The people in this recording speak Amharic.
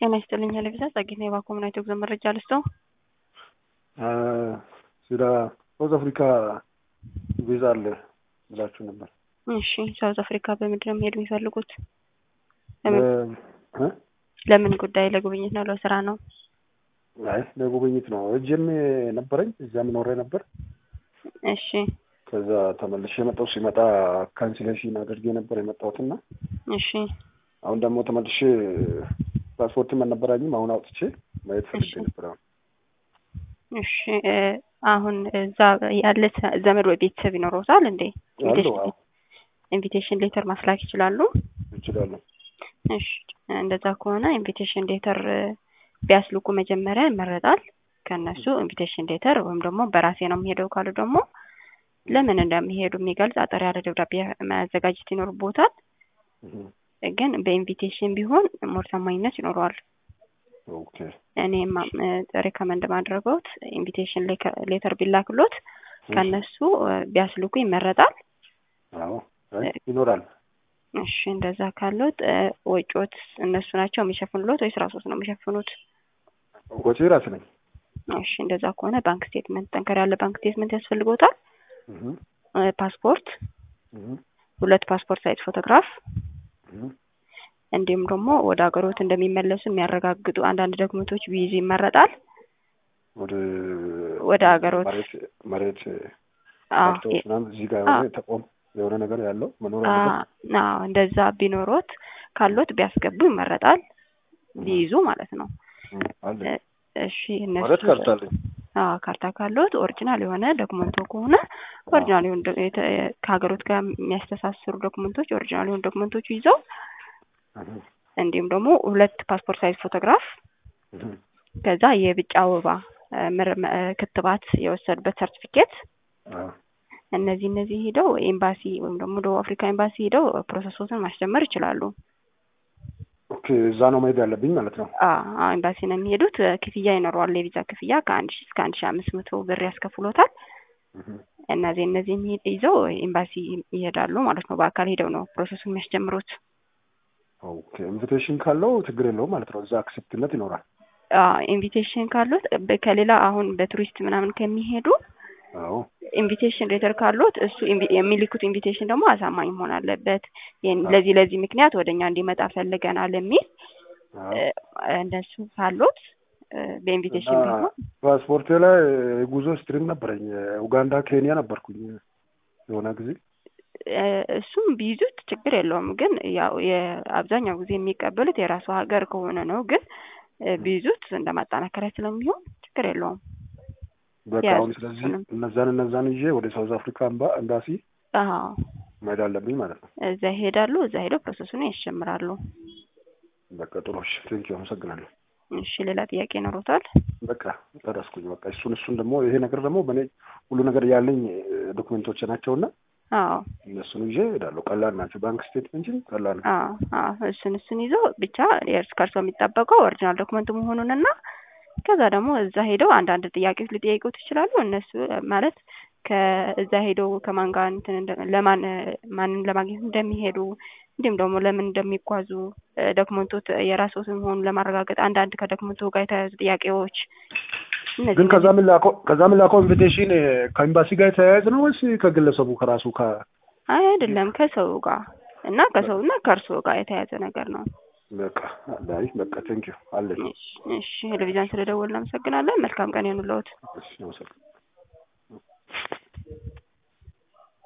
ጤና ይስጥልኝ ለቪዛ ጸጌና የባኮምናይቶ ጉዞ መረጃ ልስጠው። ስለ ሳውዝ አፍሪካ ቪዛ አለ ብላችሁ ነበር። እሺ ሳውዝ አፍሪካ በምንድን ነው መሄድ የሚፈልጉት? እ? ለምን ጉዳይ? ለጉብኝት ነው? ለስራ ነው? አይ ለጉብኝት ነው። እጅም ነበረኝ እዚያም ኖሬ ነበር። እሺ ከዛ ተመልሼ የመጣው ሲመጣ ካንስሌሽን አድርጌ ነበር የመጣሁትና እሺ አሁን ደግሞ ተመልሼ ፓስፖርትም አልነበረኝም። አሁን አውጥቼ ማየት ፈልጌ ነበር። አሁን እሺ እ አሁን እዛ ያለ ዘመድ ወይ ቤተሰብ ይኖረውታል እንዴ? አለው አዎ፣ ኢንቪቴሽን ሌተር ማስላክ ይችላሉ? እችላለሁ። እሺ እንደዛ ከሆነ ኢንቪቴሽን ሌተር ቢያስልኩ መጀመሪያ ይመረጣል። ከእነሱ ኢንቪቴሽን ሌተር ወይም ደግሞ በራሴ ነው የሚሄደው ካሉ ደግሞ ለምን እንደሚሄዱ የሚገልጽ አጠር ያለ ደብዳቤ ማዘጋጀት ይኖርቦታል። ግን በኢንቪቴሽን ቢሆን ሞር ታማኝነት ይኖረዋል። ኦኬ እኔ ሬከመንድ ማድረገውት ኢንቪቴሽን ሌተር ቢላክሎት ከእነሱ ቢያስልኩ ይመረጣል። አዎ አይ ይኖራል። እሺ እንደዛ ካሉት ወጪዎት እነሱ ናቸው የሚሸፍኑሎት ወይስ ራሶት ነው የሚሸፍኑት? ወጪ ራስ ነኝ። እሺ እንደዛ ከሆነ ባንክ ስቴትመንት፣ ጠንከር ያለ ባንክ ስቴትመንት ያስፈልጎታል። ፓስፖርት፣ ሁለት ፓስፖርት ሳይዝ ፎቶግራፍ እንዲሁም ደግሞ ወደ ሀገሮት እንደሚመለሱ የሚያረጋግጡ አንዳንድ ዶክመንቶች ቢይዙ ይመረጣል። ወደ ወደ ሀገሮት መሬት መሬት አዎ ካርታዎች ምናምን እዚህ ጋር የሆነ ተቆም የሆነ ነገር ያለው መኖር አለበት። አዎ እንደዛ ቢኖሮት ካሎት ቢያስገቡ ይመረጣል። ቢይዙ ማለት ነው። አለ እሺ እነሱ ማለት ካርታ አለኝ። አዎ ካርታ ካሎት ኦሪጂናል የሆነ ዶክመንቶ ከሆነ ኦሪጂናል የሆኑ ዶ- የተ- ከሀገሮት ጋር የሚያስተሳስሩ ዶክመንቶች ኦሪጂናል የሆኑ ዶክመንቶች ይዘው እንዲሁም ደግሞ ሁለት ፓስፖርት ሳይዝ ፎቶግራፍ ከዛ የብጫ ወባ እ ምርመ- እ ክትባት የወሰዱበት ሰርቲፊኬት አዎ እነዚህ እነዚህ ሄደው ኤምባሲ ወይም ደግሞ ደቡብ አፍሪካ ኤምባሲ ሄደው ፕሮሰሶትን ማስጀመር ይችላሉ። ኦኬ እዛ ነው መሄድ ያለብኝ ማለት ነው። አዎ ኤምባሲ ነው የሚሄዱት። ክፍያ ይኖረዋል። የቪዛ ክፍያ ከአንድ ሺ እስከ አንድ ሺ አምስት መቶ ብር ያስከፍሎታል። እነዚህ እነዚህ ይዘው ኤምባሲ ይሄዳሉ ማለት ነው። በአካል ሄደው ነው ፕሮሰሱን የሚያስጀምሩት። ኦኬ ኢንቪቴሽን ካለው ችግር የለውም ማለት ነው። እዛ አክሴፕትነት ይኖራል። ኢንቪቴሽን ካሉት በ- ከሌላ አሁን በቱሪስት ምናምን ከሚሄዱ አዎ ኢንቪቴሽን ሌተር ካሉት እሱ ኢንቪ- የሚልኩት ኢንቪቴሽን ደግሞ አሳማኝ መሆን አለበት። ይህን ለዚህ ለዚህ ምክንያት ወደ እኛ እንዲመጣ ፈልገናል የሚል አዎ እ፣ እንደሱ ካሉት እ፣ በኢንቪቴሽን እና ቢሆን ፓስፖርቴ ላይ የጉዞ ስትሪም ነበረኝ። ኡጋንዳ፣ ኬንያ ነበርኩኝ የሆነ ጊዜ። እ፣ እሱም ቢይዙት ችግር የለውም። ግን ያው የአብዛኛው ጊዜ የሚቀበሉት የራሱ ሀገር ከሆነ ነው። ግን እ፣ ቢይዙት እንደ ማጠናከሪያ ስለሚሆን ችግር የለውም። በቃ ያዙ አሁን ስለዚህ እሱንም። እነዛን እነዛን ይዤ ወደ ሳውዝ አፍሪካ ኤምባ- ኤምባሲ አዎ መሄድ አለብኝ ማለት ነው። እዛ ይሄዳሉ። እዛ ሄደው ፕሮሰሱን ያስጀምራሉ። በቃ ጥሩ እሺ፣ ቴንኪው አመሰግናለሁ። እሺ ሌላ ጥያቄ ይኖሩታል? በቃ ጨረስኩኝ። በቃ እሱን እሱን ደግሞ ይሄ ነገር ደግሞ በእኔ ሁሉ ነገር ያለኝ ዶክመንቶች ናቸውና አዎ እነሱን ይዤ እሄዳለሁ። ቀላል ናቸው። ባንክ ስቴትመንት ቀላል ነው። አዎ አዎ እሱን እሱን ይዞ ብቻ የእርስ ከእርሶ የሚጠበቀው ኦሪጂናል ዶክመንቱ መሆኑንና ከዛ ደግሞ እዛ ሄደው አንዳንድ ጥያቄዎች ሊጠይቁት ይችላሉ። እነሱ ማለት ከእዛ ሄደው ከማን ጋር እንትን እንደ- ለማን ማንን ለማግኘት እንደሚሄዱ እንዲሁም ደግሞ ለምን እንደሚጓዙ ዶክመንቶት የራስዎት መሆኑን ለማረጋገጥ አንዳንድ ከዶክመንቱ ጋር የተያያዙ ጥያቄዎች እነዚህ ግን ከዛ ምላከው ከዛ ምላከው ኢንቪቴሽን ከኤምባሲ ጋር የተያያዘ ነው ወይስ ከግለሰቡ ከራሱ ከ አይ አይደለም ከሰው ጋር እና ከሰው እና ከእርስዎ ጋር የተያያዘ ነገር ነው። በቃ አይ በቃ ቴንኪው አለኝ። እሺ እሺ ቴሌቪዥን ስለደወልን እናመሰግናለን። መልካም ቀን ይሁንልዎት። እሺ አመሰግናለሁ።